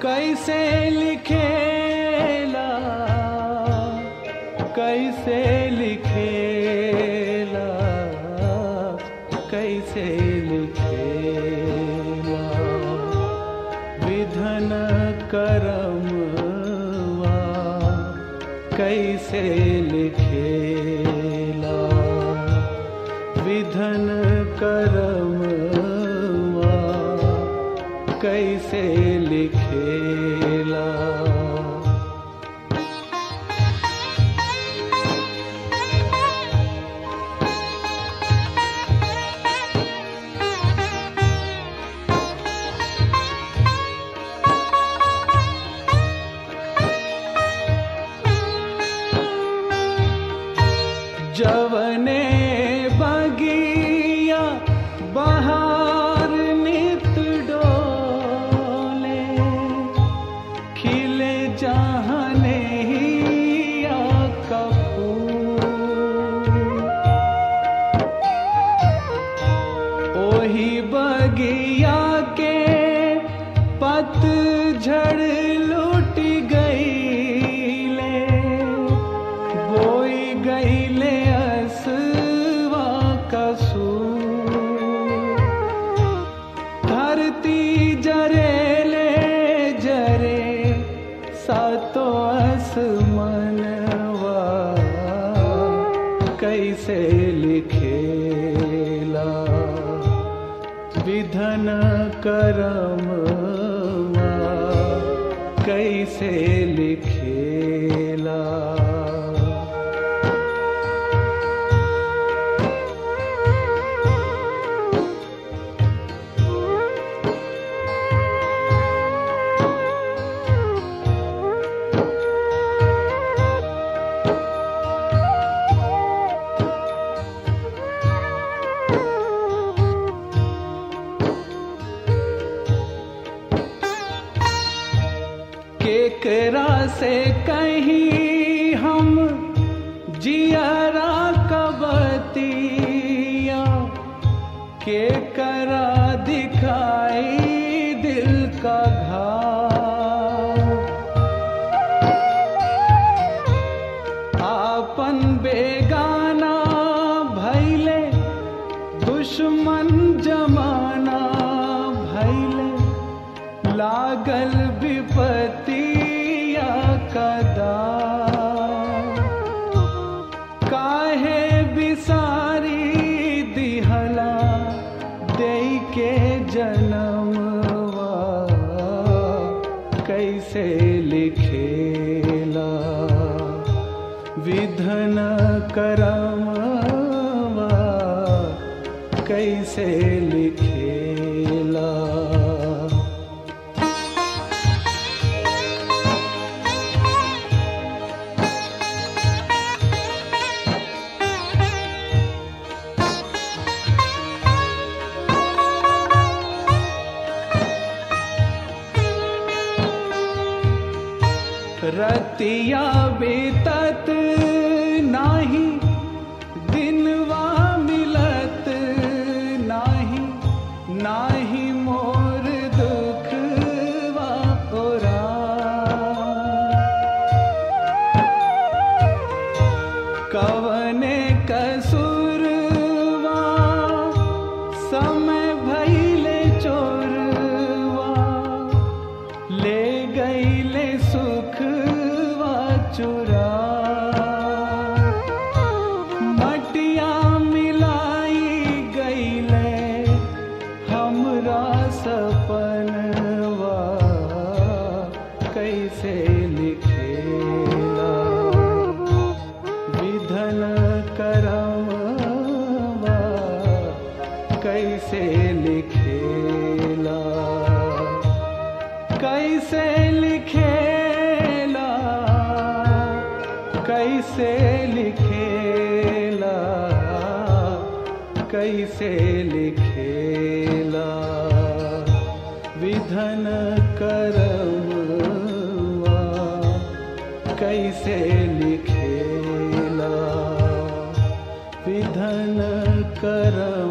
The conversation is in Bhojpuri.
कैसे लिखेला कैसे लिखेला कैसे लिखेला विधन करमवा कैसे लिखेला विधन करमवा कैसे लिखेला जवने बगिया बहार नित डोले खिले जहने हिया कपूर ओही बगिया के पतझड़ लुट गईले बोई गईले असवा कसूर धरती जरेले जरे सातो आसमनवा कैसे लिखेला विधन करमवा कैसे लिखेला केकरा से कहीं हम जियरा कबतिया केकरा दिखाई दिल का घाव आपन बेगाना भैले दुश्मन जमाना भैले लागल विपतिया कदा काहे बिसारी दिहला दे के जनमवा कैसे लिखेला विधन करमवा कैसे लिखेला रतिया बीतत नाही दिनवा मिलत नाही नाही मोर दुखवा ओरा कवने कसूरवा समय भैले चोरवा ले गईले सुखवा चुरा मटिया मिलाई गईले हमरा सपनवा कैसे लिखेला विधन करमवा कैसे लिखेला कैसे लिखेला कैसे लिखेला कैसे लिखेला विधन करमवा कैसे लिखेला विधन करम